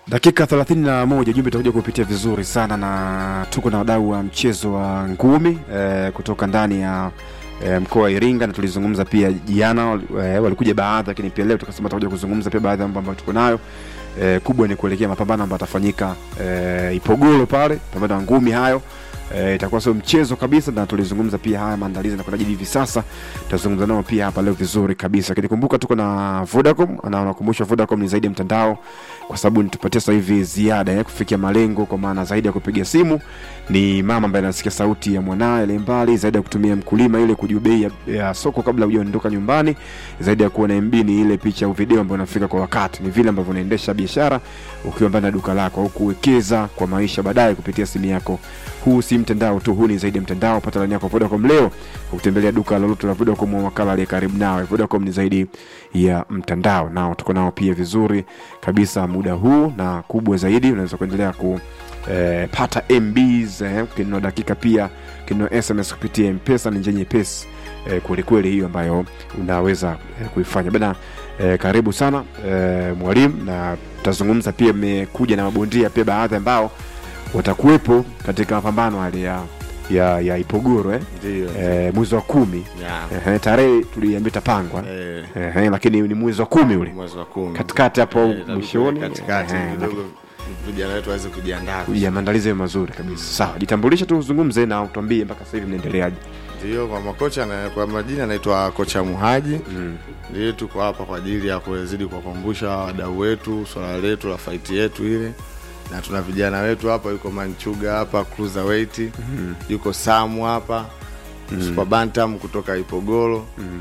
dakika 31 jumbe itakuja kupitia vizuri sana na tuko na wadau wa mchezo wa ngumi eh, kutoka ndani ya eh, mkoa wa Iringa na tulizungumza pia jana eh, walikuja baadhi, lakini pia leo tukasema tutakuja kuzungumza pia baadhi ya mambo ambayo tuko nayo eh, kubwa ni kuelekea mapambano ambayo atafanyika eh, Ipogolo pale, pambano ya ngumi hayo eh, itakuwa sio mchezo kabisa, na tulizungumza pia haya maandalizi na kunaje hivi sasa, tutazungumza nao pia hapa leo vizuri kabisa. Lakini kumbuka tuko na Vodacom, na nakumbusha Vodacom ni zaidi ya mtandao, kwa sababu nitupatie sasa hivi ziada ya kufikia malengo, kwa maana zaidi ya kupiga simu ni mama ambaye anasikia sauti ya mwanae ile mbali, zaidi ya kutumia mkulima ile kujua bei ya, ya soko kabla hujaondoka nyumbani, zaidi ya kuwa na MB ni ile picha au video ambayo inafika kwa wakati, ni vile ambavyo unaendesha biashara ukiwa ndani ya duka lako au kuwekeza kwa maisha baadaye kupitia simu yako. Huu si mtandao tu, huu ni zaidi ya mtandao. Pata laini yako Vodacom leo kwa kutembelea duka lolote la Vodacom au wakala aliye karibu nawe. Vodacom ni zaidi ya mtandao, nao tuko nao pia vizuri kabisa muda huu, na kubwa zaidi unaweza kuendelea ku eh, pata MBs eh, kinunua dakika pia kinunua SMS kupitia Mpesa. Ni njia nyepesi eh, kwelikweli hiyo ambayo unaweza eh, kuifanya bana. Eh, karibu sana eh, mwalimu, na tutazungumza pia, mmekuja na mabondia pia baadhi ambao watakuwepo katika mapambano hali ya, ya, ya Ipogoro eh? Ndio. eh, mwezi wa kumi Yeah. eh, tarehe tuliambia itapangwa Eh, eh, lakini ni mwezi wa kumi ule mwezi wa kumi. katikati hapo Eh, itabidi mwishoni katikati eh, kidogo vijana wetu waweze kujiandaa. ya maandalizi yawe mazuri kabisa. Sawa, jitambulishe tu, uzungumze na utuambie mpaka sasa hivi mnaendeleaje. Ndio, kwa makocha na kwa majina anaitwa kocha Muhaji. Mm. Ndio tuko hapa kwa ajili ya kuzidi kuwakumbusha wadau wetu swala letu la fight yetu ile, na tuna vijana wetu hapa, yuko Manchuga hapa cruiserweight, yuko Samu hapa super bantam kutoka Ipogoro.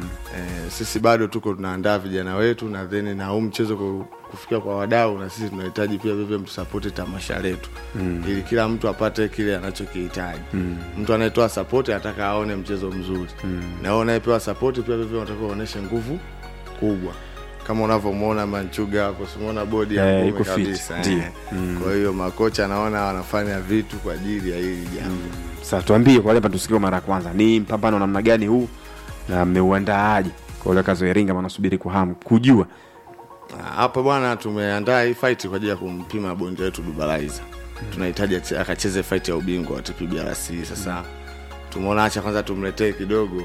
Eh, sisi bado tuko tunaandaa vijana wetu na then na huu mchezo ku- kufikia kwa wadau, na sisi tunahitaji pia vivyo mtusapoti tamasha letu ili kila mtu apate kile anachokihitaji. Mtu anayetoa sapoti anataka aone mchezo mzuri na wewe unayepewa sapoti pia vivyo unatakiwa uoneshe nguvu kubwa kama unavyomwona Manchuga hapo, simuona bodi ya Eh, ngumi iko fit, kabisa ndio. eh. Kwa hiyo makocha naona wanafanya vitu kwa ajili ya hili jambo. Sasa tuambie kwa wale ambao tusikia mara ya kwanza, ni mpambano namna gani huu na mmeuandaaje kwa wale wakazi wa Iringa wanasubiri kwa hamu kujua? Ah, hapa bwana, tumeandaa hii fight kwa ajili ya kumpima bondia wetu Dubalaiza. Tunahitaji ache- akacheze fight ya ubingwa wa TPBRC. Sasa tumeona acha kwanza tumletee kidogo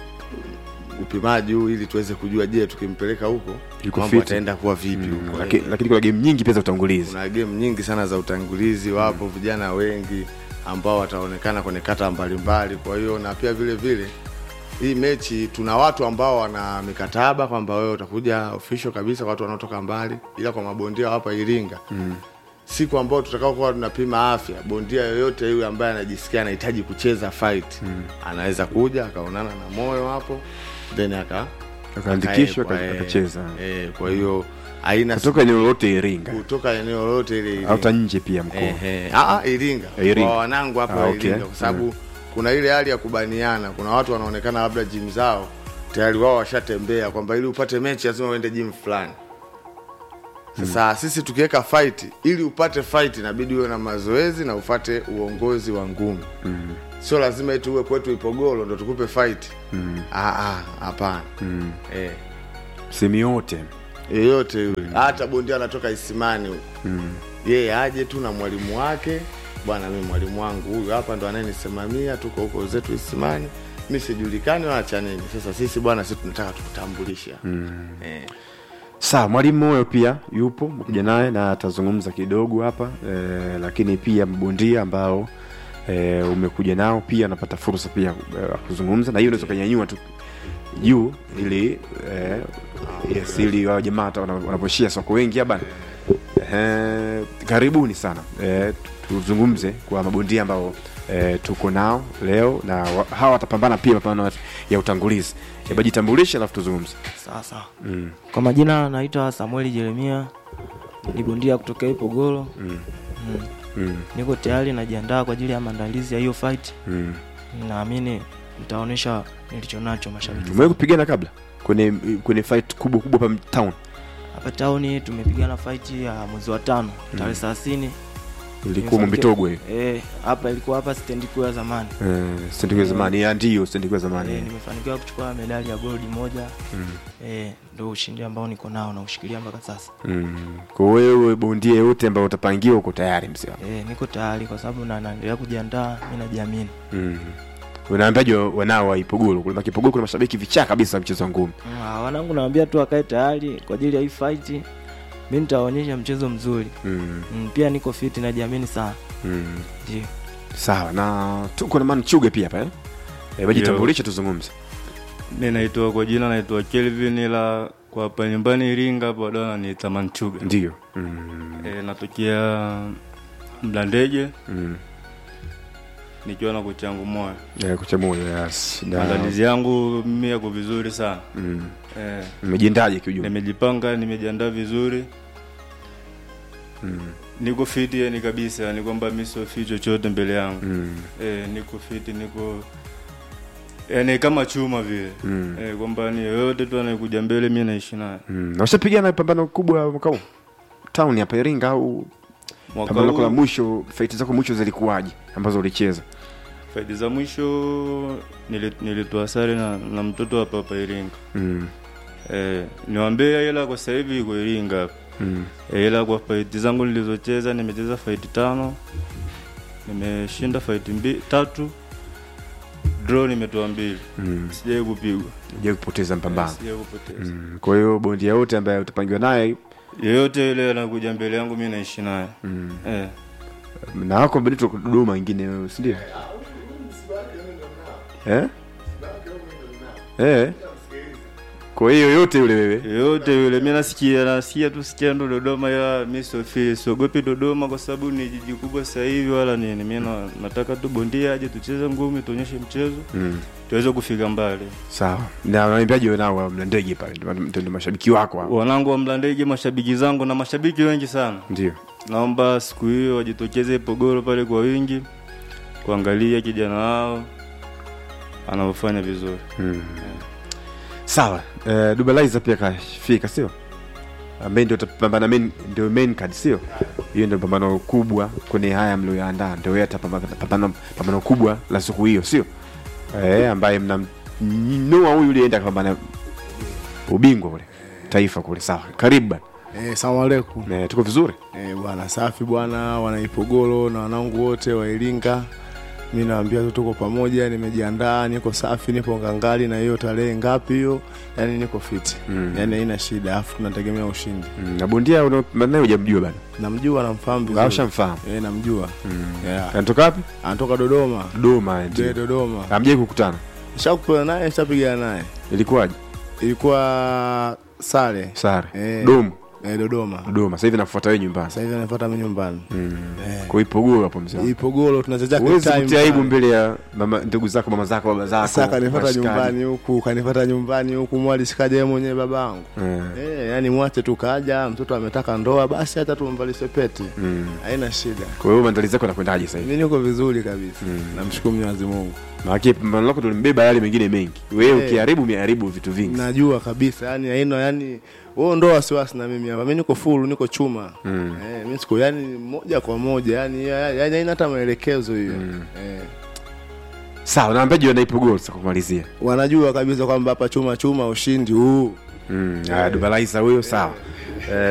upimaji huu ili tuweze kujua, je, tukimpeleka huko Yuko mambo fit. ataenda kuwa vipi huko. Lakini lakini kuna game nyingi pia za utangulizi. Kuna game nyingi sana za utangulizi, wapo vijana wengi ambao wataonekana kwenye kata mbalimbali. Kwa hiyo na pia vile vile hii mechi tuna watu ambao wana mikataba kwamba wewe utakuja official kabisa, watu wanaotoka mbali, ila kwa mabondia wa hapa Iringa siku ambao tutakao kuwa tunapima afya, bondia yoyote yule ambaye anajisikia anahitaji kucheza fight anaweza kuja akaonana na moyo hapo then aka Akaandikishwa akaekwa, aka- eh, akacheza. eh, kwa hiyo haina Kutoka eneo lolote Iringa kutoka eneo lolote ile au hata nje pia mkoa. Ehe. Ah, ah, Iringa. Iringa. Kwa wanangu hapa Ah, wa okay. Iringa kwa sababu kuna ile hali ya kubaniana. Kuna watu wanaonekana labda gym zao tayari wao washatembea kwamba ili upate mechi lazima uende gym fulani. Sasa sisi tukiweka fight ili upate fight inabidi uwe na mazoezi na ufate uongozi wa ngumi. Sio lazima eti uwe kwetu Ipogoro ndo tukupe fight. Ah ah, hapana. Eh. Sehemu yote. Yeyote yule. Hata bondia anatoka Isimani huko yeye aje tu na mwalimu wake bwana mi mwalimu wangu huyu hapa ndo anayenisimamia tuko huko zetu isimani mi sijulikani wala cha nini sasa sisi bwana sisi tunataka tukutambulisha eh. Sawa, mwalimu Moyo pia yupo mkuja naye na atazungumza kidogo hapa eh, lakini pia mbondia ambao eh, umekuja nao pia anapata fursa pia eh, kuzungumza, na hiyo unaweza ukanyanyua tu juu ili eh, yes, ili wao jamaa hata wana- wanaposhia soko wengi hapa eh, karibuni sana eh, tuzungumze kwa mabondia ambao eh, tuko nao leo na wa, hawa watapambana pia mapambano ya utangulizi. Hebu jitambulishe alafu tuzungumze. Sawa sawa. Kwa majina naitwa Samueli Jeremia, ni bondia kutokea Ipogoro. Mm. Mm. Mm. Niko tayari najiandaa kwa ajili ya maandalizi ya hiyo fight. Mm. Naamini nitaonyesha nilicho nacho mashabiki. Umewahi kupigana kabla kwenye kwenye fight kubwa kubwa hapa town Hapa town tumepigana fight ya mwezi wa tano tarehe 30 Ilikuwa Nimefanikiwa- Mwambitogwe hiyo. Eh, hapa ilikuwa hapa stendi kuu ya zamani. Eh, stendi kuu ya zamani. Ya ndio stendi kuu ya Eh, zamani. nimefanikiwa kuchukua medali ya goldi moja. Eh, ndio ushindi ambao niko nao na ushikilia mpaka sasa. Mm. Kwa wewe bondia yote ambayo utapangiwa uko tayari mzee wangu. Eh, niko tayari kwa sababu na naendelea kujiandaa, mimi najiamini. Mm. Unaambiaje wanao wa Ipogolo? Kule Ipogolo kuna mashabiki vichaa kabisa wa mchezo wa ngumi. Ah, wanangu nawaambia tu wakae tayari kwa ajili ya hii fight. Mimi nitawaonyesha mchezo mzuri. Mm. Mm, pia niko fit najiamini sana. Mm. Ndio. Sawa. Na tuko na Manchuge pia hapa eh? Eh, wajitambulishe tuzungumze. Mi naitwa kwa jina naitwa Kelvin, ila kwa hapa nyumbani Iringa hapo wadau wananiita Manchuga. Ndio. Mm. E, natokea Mlandege Mm. nikiwa na kocha yangu moyo. Eh, kucha moyo yes. Na- Maandalizi yangu mimi yako vizuri sana Mm. e, Mmejiendaje kiujumla? nimejipanga, nimejiandaa vizuri, Mm. niko fiti yani kabisa, yani kwamba mi sio fit chochote mbele yangu Mm. e, niko fiti, niko yani kama chuma vile Mm. e, kwamba ni yoyote tu anayekuja mbele mi naishi naye. Mm. Na ushapigana pambano kubwa mwaka huu? Town hapa Iringa au Mwaka pambano lako la huu mwisho, fight zako mwisho zilikuwaje ambazo ulicheza? faidi za mwisho nili- nilitoa sare na, na mtoto hapa hapa Iringa. Mm. Eh, niwaambie ila kwa sasa hivi iko Iringa hapa. Mm. Eh, ila kwa fight zangu nilizocheza nimecheza fight tano. Nimeshinda fight mbili tatu. Draw nimetoa mbili. Mm. Sijai kupigwa. Je, kupoteza mpambano. Sijai kupoteza. Mm. Kwa hiyo bondia yote ambaye utapangiwa naye Yeyote yule anakuja mbele yangu mimi naishi naye. mm. Eh. na wako mbele tu Dodoma wengine wewe, si ndio? Eh? Eh. Kwa hiyo yote yule wewe. Yeyote yule mimi nasikia nasikia tu sikia ndo Dodoma ya mimi sio siogopi Dodoma kwa sababu ni jiji kubwa sasa hivi wala nini. Mimi na, nataka tu bondia aje tucheze ngumi tuonyeshe mchezo Mm. tuweze kufika mbali. Sawa. Na wanaimbaje wewe nao wa Mlandege pale? Ndio- Ndio ndio mashabiki wako hao. Wanangu wa Mlandege, mashabiki zangu na mashabiki wengi sana, Ndio. naomba siku hiyo wajitokeze Pogoro pale kwa wingi kuangalia kijana wao anavyofanya vizuri. Mm. Sawa. Eh, Dubalizer pia kafika sio? Ambaye ndio tapambana main ndio main card sio? Hiyo ndio pambano kubwa kwenye haya mlioyaandaa. Ndio yeye atapambana pambano pambano kubwa la siku hiyo sio? Eh, ambaye mnamnoa huyu yule enda kupambana ubingwa kule taifa kule. Sawa. Karibu bana. Eh, salamu alaikum. Eh, tuko vizuri? Eh, bwana safi bwana, wanaipogolo na wanangu wote wa Iringa. Mi naambia tu tuko pamoja, nimejiandaa, niko safi, nipo ngangali na hiyo tarehe ngapi hiyo, yani niko fiti Mm. yani haina shida, afu tunategemea ushindi. Mm, na bondia unaopambana naye hujamjua bana. Namjua, namfahamu Au vizuri shamfahamu. eh, namjua yeah. Anatoka wapi? Anatoka Dodoma, Dodoma je, ndio. Dodoma. Hamjai kukutana. Shakupana naye, nishapigana naye, Ilikuwaje? ilikuwa sare Sare. Eh. Domo. eh, Dodoma. Dodoma. Sasa hivi nakufuata wewe nyumbani. Sasa hivi anafuata mimi nyumbani Kwa hiyo Ipogoro hapo mzee. wangu. Ipogolo, tunacheza Huwezi time kutia aibu pale. mbele ya mama ndugu zako, mama zako, baba zako. Sasa kanifata washikaji. nyumbani huku, kanifata nyumbani huku, mwali sikaja yeye mwenyewe babangu. Eh. Eh, yani mwache tu kaja, mtoto ametaka ndoa, basi hata tumvalishe pete. Mm. Haina shida. Kwa hiyo maandalizi yako yanakwendaje sasa hivi? Mimi niko vizuri kabisa. Namshukuru Mwenyezi Mungu. Maana pambano lako tulimbeba yale mengine mengi. Wewe Eh. ukiharibu umeharibu vitu vingi. Najua kabisa, yani haina yani wewe ndo wasiwasi na mimi hapa. Mimi niko full, niko chuma. Mm. Eh, mimi siko yani moja kwa moja, yani yani haina hata maelekezo hiyo. Eh. Sawa, naambiaje wana Ipogoro sasa kumalizia. Wanajua kabisa kwamba hapa chuma chuma ushindi huu. Mm. Ah, Dubalizer huyo sawa. Eh,